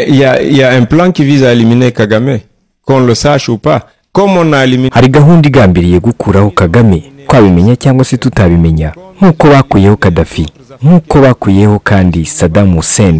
Il y a, il y a un plan qui vise à éliminer Kagame, qu'on le sache ou pas. Comme on a éliminé... hari gahunda igambiriye gukuraho kagame twabimenya cyangwa se tutabimenya nk'uko bakuyeho kadafi nk'uko bakuyeho kandi Saddam Hussein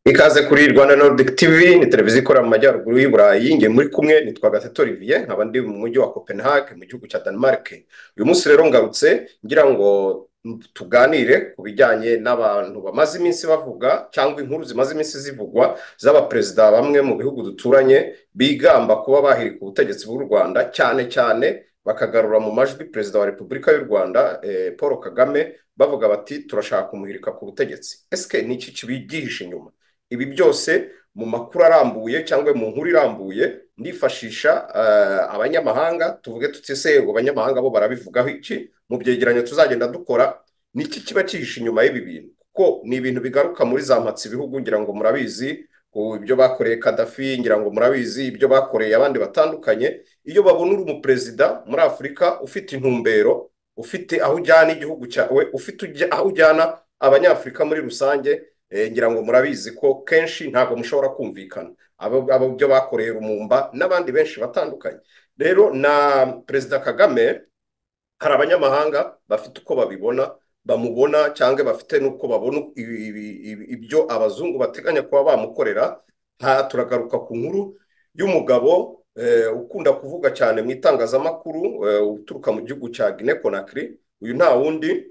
ikaze kuri rwanda nordic tv ni televiziyo ikorera mu majyaruguru y'i burayi nge muri kumwe nitwa gatete olivier nkaba ndi mu mujyi wa copenhague mu gihugu cya denmark uyu munsi rero ngarutse ngira ngo tuganire ku bijyanye n'abantu bamaze iminsi bavuga cyangwa inkuru zimaze iminsi zivugwa z'abaperezida bamwe mu bihugu duturanye bigamba kuba bahirika ubutegetsi bw'u rwanda cyane cyane bakagarura mu majwi perezida wa repubulika y'u rwanda eh, paul kagame bavuga bati turashaka kumuhirika ku butegetsi ese ni iki kibigisha inyuma ibi byose mu makuru arambuye cyangwa mu nkuru irambuye ndifashisha eh, abanyamahanga tuvuge tutise ngo abanyamahanga bo barabivugaho iki mu byegeranyo tuzagenda dukora ni iki kiba cyihishe inyuma y'ibi bintu kuko ni ibintu bigaruka muri za mpatsi ibihugu ngira ngo murabizi ku- ibyo bakoreye kadafi ngira ngo murabizi ibyo bakoreye abandi batandukanye iyo babona uri umuperezida muri afurika ufite intumbero ufite aho ujyana igihugu cyawe ufite ujya- aho ujyana abanyafurika muri rusange eh, ngira ngo murabizi ko kenshi ntabwo mushobora kumvikana abo abo byo bakoreye rumumba n'abandi benshi batandukanye rero na perezida kagame hari abanyamahanga bafite uko babibona bamubona cyangwa bafite n'uko babona ibi- ibi- ibi- ibyo abazungu bateganya kuba bamukorera ha turagaruka ku nkuru y'umugabo eh, ukunda kuvuga cyane mu itangazamakuru eh, uturuka mu gihugu cya Guinea Conakry uyu nta wundi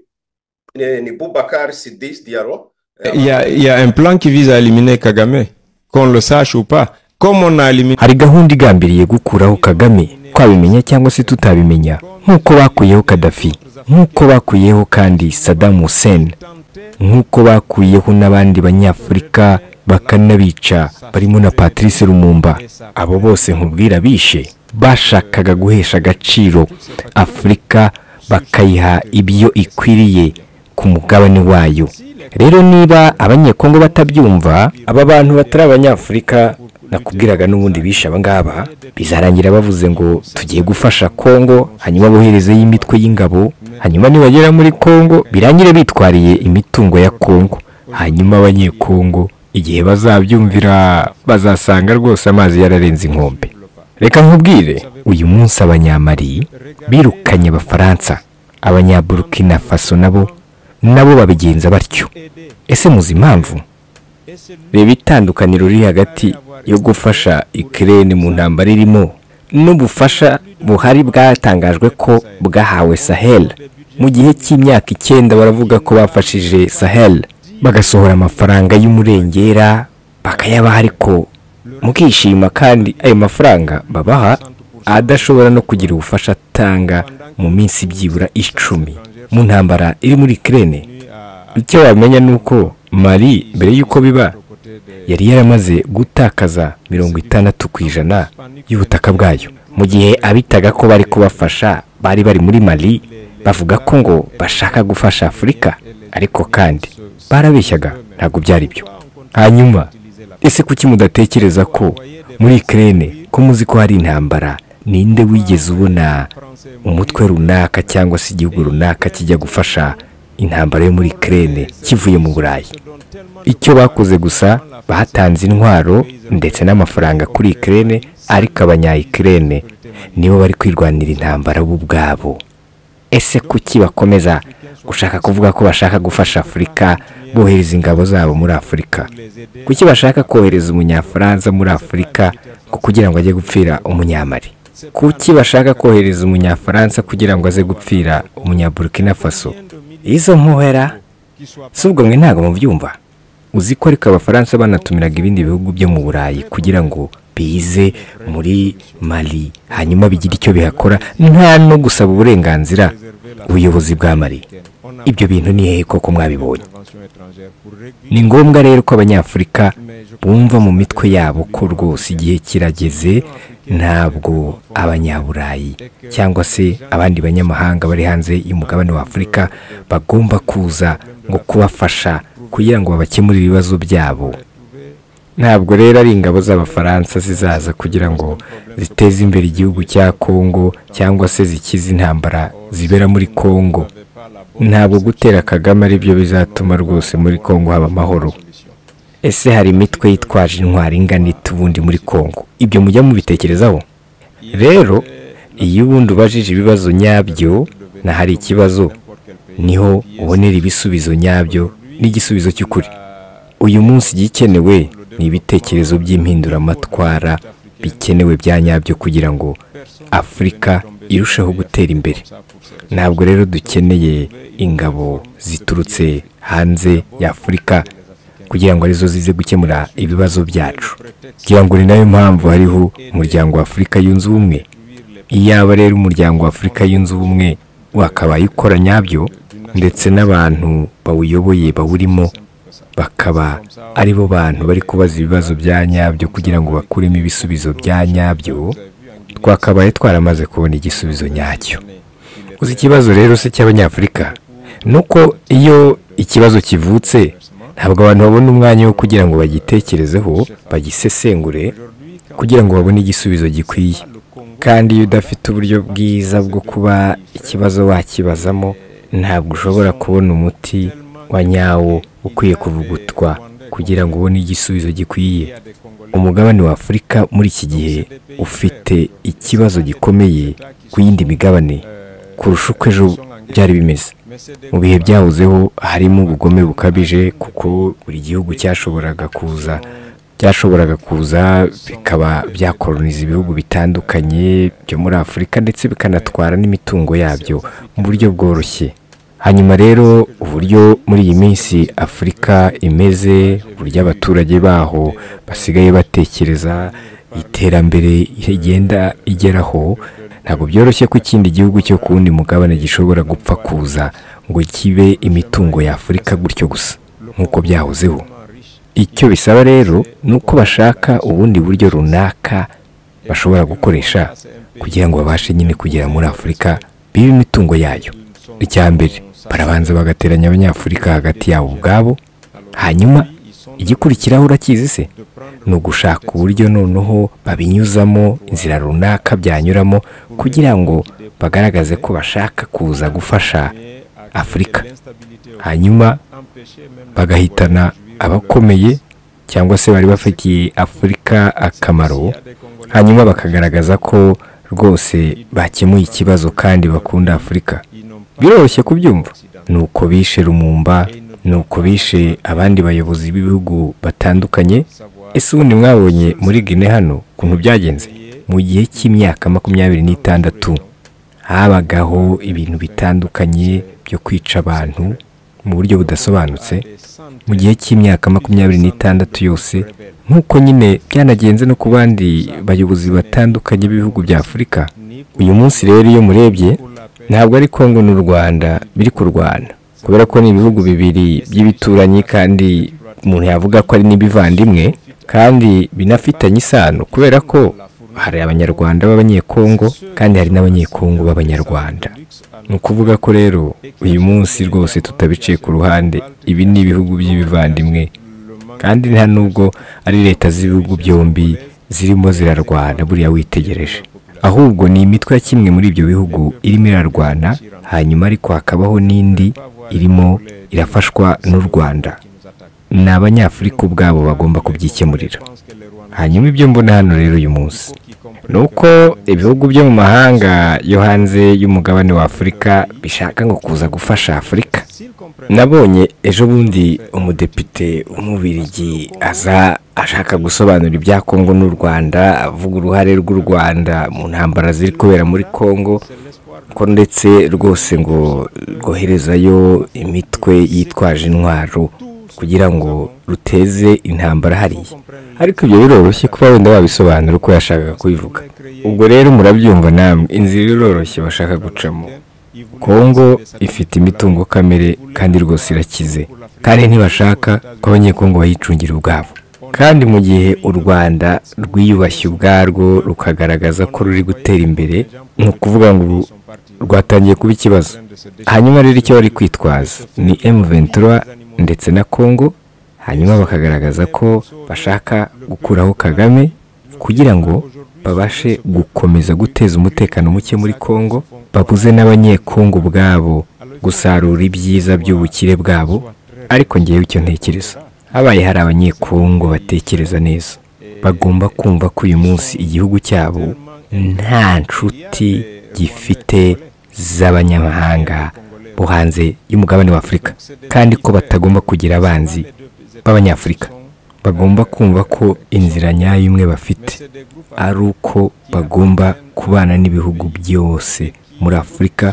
eh, ni Boubacar Sidis Diallo eh, Il y a, il y a un plan qui vise à éliminer Kagame, qu'on le sache ou pas. Comme on a éliminé... hari gahunda igambiriye gukuraho kagame twabimenya cyangwa se tutabimenya nk'uko bakuyeho kadafi nk'uko bakuyeho kandi Saddam Hussein nk'uko bakuyeho n'abandi banyafurika bakanabica barimo na Patrice Lumumba abo bose nkubwira bishe bashakaga guhesha agaciro Afurika bakayiha ibyo ikwiriye ku mugabane wayo rero niba abanyekongo batabyumva aba bantu batari abanyafurika nakubwiraga n'ubundi bishe aba ngaba bizarangira bavuze ngo tugiye gufasha kongo hanyuma boherezeyo imitwe y'ingabo hanyuma nibagera muri kongo birangire bitwariye imitungo ya kongo hanyuma abanyekongo igihe bazabyumvira bazasanga rwose amazi yararenze inkombe reka nkubwire uyu munsi abanyamari birukanye abafaransa abanyaburukina faso nabo nabo babigenza batyo ese muzi impamvu reba itandukaniro riri hagati yo gufasha ikirere mu ntambara irimo n'ubufasha buhari bwatangajwe ko bwahawe sahel mu gihe cy'imyaka icyenda baravuga ko bafashije sahel bagasohora amafaranga y'umurengera bakayabaha ariko mukishima kandi ayo mafaranga babaha adashobora no kugira ubufasha atanga mu minsi byibura icumi mu ntambara iri muri kirene icyo wamenya ni uko mari mbere y'uko biba yari yaramaze gutakaza mirongo itandatu ku ijana y'ubutaka bwayo mu gihe abitaga ko bari kubafasha bari bari muri mali bavuga ko ngo bashaka gufasha afurika ariko kandi barabeshyaga ntabwo byari byo hanyuma ese kuki mudatekereza ko muri kirene ko muzi ko hari intambara ninde wigeze ubona umutwe runaka cyangwa se igihugu runaka kijya gufasha intambara yo muri kirene kivuye mu burayi icyo bakoze gusa batanze intwaro ndetse n'amafaranga kuri ikirere ariko abanyayikirere nibo bari kwirwanira intambara bo ubwabo ese kuki bakomeza gushaka kuvuga ko bashaka gufasha afurika bohereza ingabo zabo muri afurika kuki bashaka kohereza umunyafaransa muri afurika ngo kugira ngo ajye gupfira umunyamari kuki bashaka kohereza umunyafaransa kugira ngo aze gupfira umunyaburukina faso izo mpuhera si ubwo mwe ntabwo mubyumva uzi ko ariko abafaransa banatumiraga ibindi bihugu byo mu burayi kugira ngo bize muri mali hanyuma bigire icyo bihakora nta no gusaba uburenganzira ubuyobozi bwa mali ibyo bintu ni hehe koko mwabibonye ni ngombwa rero ko abanyafurika bumva mu mitwe yabo ko rwose igihe kirageze ntabwo abanyaburayi cyangwa se abandi banyamahanga bari hanze y'umugabane wa afurika bagomba kuza ngo kubafasha kugira ngo babakemure ibibazo byabo ntabwo rero ari ingabo z'abafaransa zizaza kugira ngo ziteze imbere igihugu cya kongo cyangwa se zikize intambara zibera muri kongo ntabwo gutera kagame ari byo bizatuma rwose muri kongo haba amahoro ese hari imitwe yitwaje intwari ingana ite ubundi muri kongo ibyo mujya mubitekerezaho rero iyo ubundi ubajije ibibazo nyabyo n'ahari ikibazo niho ubonera ibisubizo nyabyo n'igisubizo cy'ukuri uyu munsi igikenewe ni ibitekerezo by'impinduramatwara bikenewe bya nyabyo kugira ngo afurika irusheho gutera imbere ntabwo rero dukeneye ingabo ziturutse hanze ya afurika kugira ngo arizo zize gukemura ibibazo byacu kugira ngo ni nayo mpamvu hariho umuryango wa afurika yunze ubumwe iyaba rero umuryango wa afurika yunze ubumwe wakabaye ukora nyabyo ndetse n'abantu bawuyoboye bawurimo bakaba ari bo bantu bari kubaza ibibazo bya nyabyo kugira ngo bakuremo ibisubizo bya nyabyo twakabaye twaramaze kubona igisubizo nyacyo uzi ikibazo rero se cy'abanyafurika ni uko iyo ikibazo kivutse ntabwo abantu babona umwanya wo kugira ngo bagitekerezeho bagisesengure kugira ngo babone igisubizo gikwiye kandi iyo udafite uburyo bwiza bwo kuba ikibazo wakibazamo ntabwo ushobora kubona umuti wa nyawo ukwiye kuvugutwa kugira ngo ubone igisubizo gikwiye umugabane wa afurika muri iki gihe ufite ikibazo gikomeye ku yindi migabane kurusha uko ejo byari bimeze mu bihe byahozeho harimo ubugome bukabije kuko buri gihugu cyashoboraga kuza byashoboraga kuza bikaba byakoroniza ibihugu bitandukanye byo muri afurika ndetse bikanatwara n'imitungo yabyo mu buryo bworoshye hanyuma rero uburyo muri iyi minsi afurika imeze uburyo abaturage baho basigaye batekereza iterambere rigenda igeraho ntabwo byoroshye ko ikindi gihugu cyo ku wundi mugabane gishobora gupfa kuza ngo kibe imitungo ya afurika gutyo gusa nk'uko byahozeho icyo bisaba rero ni uko bashaka ubundi buryo runaka bashobora gukoresha kugira ngo babashe nyine kugera muri afurika bibe imitungo yayo icya mbere barabanza bagateranya abanyafurika hagati yabo ubwabo hanyuma igikurikiraho urakizi se ni ugushaka uburyo noneho babinyuzamo inzira runaka byanyuramo kugira ngo bagaragaze ko bashaka kuza gufasha afurika hanyuma bagahitana abakomeye cyangwa se bari bafitiye afurika akamaro hanyuma bakagaragaza ko rwose bakemuye ikibazo kandi bakunda afurika biroroshye kubyumva ni uko bishe rumumba ni uko bishe abandi bayobozi b'ibihugu batandukanye ese ubundi mwabonye muri gine hano ukuntu byagenze mu gihe cy'imyaka makumyabiri n'itandatu habagaho ibintu bitandukanye byo kwica abantu mu buryo budasobanutse mu gihe cy'imyaka makumyabiri n'itandatu yose nk'uko nyine byanagenze no ku bandi bayobozi batandukanye b'ibihugu bya afurika uyu munsi rero iyo murebye ntabwo ari kongo n'u rwanda biri kurwana kubera ko ni ibihugu bibiri by'ibituranyi kandi umuntu yavuga ko ari n'ibivandimwe kandi binafitanye isano kubera ko hari abanyarwanda b'abanyekongo kandi hari n'abanyekongo b'abanyarwanda ni ukuvuga ko rero uyu munsi rwose tutabiciye ku ruhande ibi ni ibihugu by'ibivandimwe kandi nta nubwo ari leta z'ibihugu byombi zirimo zirarwana buriya witegereje ahubwo ni imitwe ya kimwe muri ibyo bihugu irimo irarwana hanyuma ariko hakabaho n'indi irimo irafashwa n'u rwanda ni abanyafurika ubwabo bagomba kubyikemurira hanyuma ibyo mbona hano rero uyu munsi ni uko ibihugu byo mu mahanga yo hanze y'umugabane wa afurika bishaka ngo kuza gufasha afurika nabonye ejo bundi umudepite w'umubirigi aza ashaka gusobanura ibya kongo n'u rwanda avuga uruhare rw'u rwanda mu ntambara ziri kubera muri kongo ko ndetse rwose ngo rwoherezayo imitwe yitwaje intwaro kugira ngo ruteze intambara hariya ariko ibyo biroroshye kuba wenda wabisobanura uko yashakaga kubivuga ubwo rero murabyumva namwe inzira iroroshye bashaka gucamo kongo ifite imitungo kamere kandi rwose irakize kandi ntibashaka ko abanyekongo bayicungira ubwabo kandi mu gihe u rwanda rwiyubashye ubwarwo rukagaragaza ko ruri gutera imbere ni ukuvuga ngo ru- rwatangiye kuba ikibazo hanyuma rero icyo bari kwitwaza ni M23 ndetse na Congo hanyuma bakagaragaza ko bashaka gukuraho Kagame kugira ngo babashe gukomeza guteza umutekano muke muri Congo babuze n'abanyekongo ubwabo gusarura ibyiza by'ubukire bwabo ariko ngewe icyo ntekereza habaye hari abanyekongo batekereza neza bagomba kumva ko uyu munsi igihugu cyabo nta nshuti gifite z'abanyamahanga bo hanze y'umugabane wa afurika kandi ko batagomba kugira abanzi b'abanyafurika bagomba kumva ko inzira nyayo imwe bafite ari uko bagomba kubana n'ibihugu byose muri afurika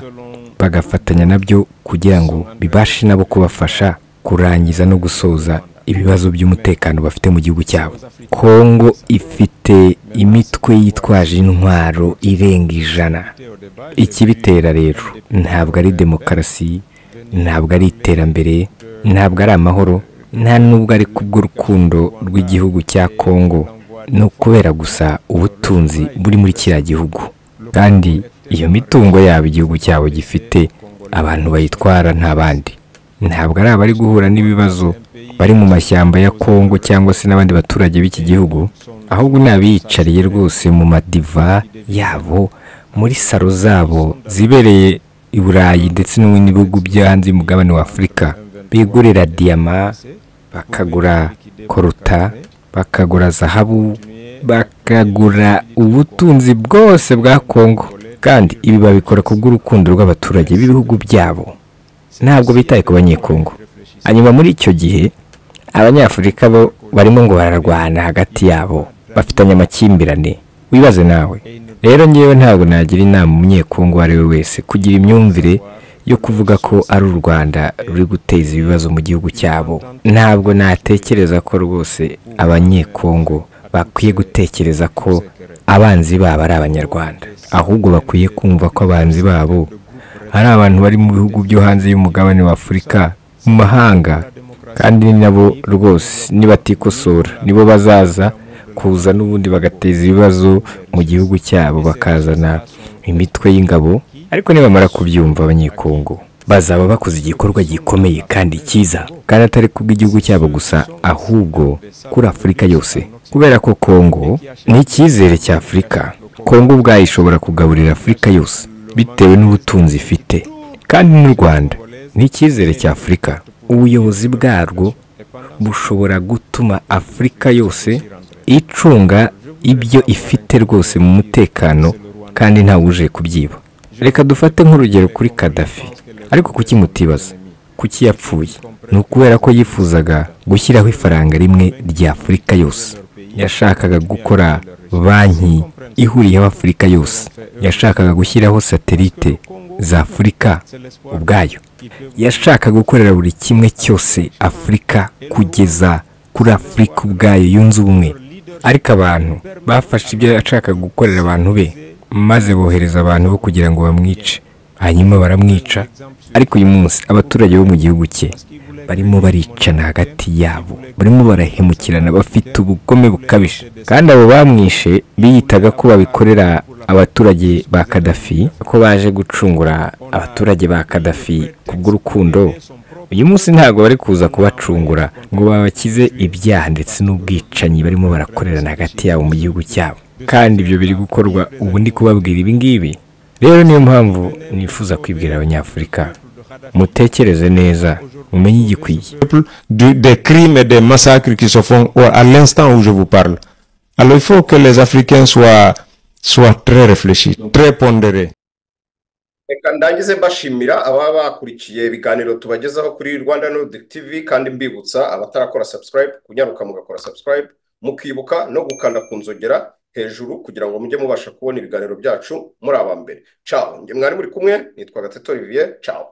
bagafatanya nabyo kugira ngo bibashe nabo kubafasha kurangiza no gusoza ibibazo by'umutekano bafite mu gihugu cyabo kongo ifite imitwe yitwaje intwaro irenga ijana ikibitera rero ntabwo ari demokarasi ntabwo ari iterambere ntabwo ari amahoro nta nubwo ari kubw'urukundo rw'igihugu cya kongo ni ukubera gusa ubutunzi buri muri kiriya gihugu kandi iyo mitungo yabo igihugu cyabo gifite abantu bayitwara nta bandi ntabwo ari abari guhura n'ibibazo bari mu mashyamba ya kongo cyangwa se n'abandi baturage b'iki gihugu ahubwo ni abiyicariye rwose mu madiva yabo muri salo zabo zibereye i burayi ndetse no mu bihugu byo hanze y'umugabane wa afurika bigurira diyama bakagura koruta bakagura zahabu bakagura ubutunzi bwose bwa kongo kandi ibi babikora kubw'urukundo rw'abaturage b'ibihugu byabo ntabwo bitaye ku banyekongo hanyuma muri icyo gihe abanyafurika bo barimo ngo bararwana hagati yabo bafitanye amakimbirane wibaze nawe rero ngewe ntabwo nagira inama umunyekongo uwo ari we wese kugira imyumvire yo kuvuga ko ari u rwanda ruri guteza ibibazo mu gihugu cyabo ntabwo natekereza ko rwose abanyekongo bakwiye gutekereza ko abanzi babo ari abanyarwanda ahubwo bakwiye kumva ko abanzi babo hari abantu bari mu bihugu byo hanze y'umugabane wa afurika mu mahanga kandi ni nabo rwose nibatikosora nibo bazaza kuza n'ubundi bagateza ibibazo mu gihugu cyabo bakazana imitwe y'ingabo ariko nibamara kubyumva abanyekongo bazaba bakoze igikorwa gikomeye kandi cyiza kandi atari kubw'igihugu cyabo gusa ahubwo kuri afurika yose kubera ko kongo ni icyizere cya afurika kongo ubwayo ishobora kugaburira afurika yose bitewe n'ubutunzi ifite kandi n'u rwanda ni icyizere cya afurika ubuyobozi bwarwo bushobora gutuma afurika yose icunga ibyo ifite rwose mu mutekano kandi ntawuje kubyiba reka dufate nk'urugero kuri kadafi ariko kuki mutibaza kuki yapfuye ni ukubera ko yifuzaga gushyiraho ifaranga rimwe rya afurika yose yashakaga gukora banki ihuriyeho afurika yose yashakaga gushyiraho satelite za afurika ubwayo yashakaga gukorera buri kimwe cyose afurika kugeza kuri afurika ubwayo yunze ubumwe ariko abantu bafashe ibyo yashakaga gukorera abantu be maze bohereza abantu bo kugira ngo bamwice hanyuma baramwica ariko uyu munsi abaturage bo mu gihugu cye barimo baricana hagati yabo barimo barahemukirana bafite ubugome bukabije kandi abo bamwishe biyitaga ko babikorera abaturage ba kadafi ko baje gucungura abaturage ba kadafi kubw'urukundo uyu munsi ntabwo bari kuza kubacungura ngo babakize ibyaha ndetse n'ubwicanyi barimo barakorerana hagati yabo mu gihugu cyabo kandi ibyo biri gukorwa ubu ndi kubabwira ibi ngibi rero niyo mpamvu nifuza kwibwira abanyafurika mutekereze neza mumenye igikwiye peuple du- des crimes et des massacres qui se font au- à l'instant où je vous parle. Alors il faut que les Africains soient, soient très réfléchis, très pondérés. reka ndangize mbashimira ababa bakurikiye ibiganiro tubagezaho kuri rwanda nordic tv kandi mbibutsa abatarakora subscribe kunyaruka mugakora subscribe mukibuka no gukanda ku nzogera hejuru kugira ngo mujye mubasha kubona ibiganiro byacu muri aba mbere caho njye mwari muri kumwe nitwa gateto olivier caho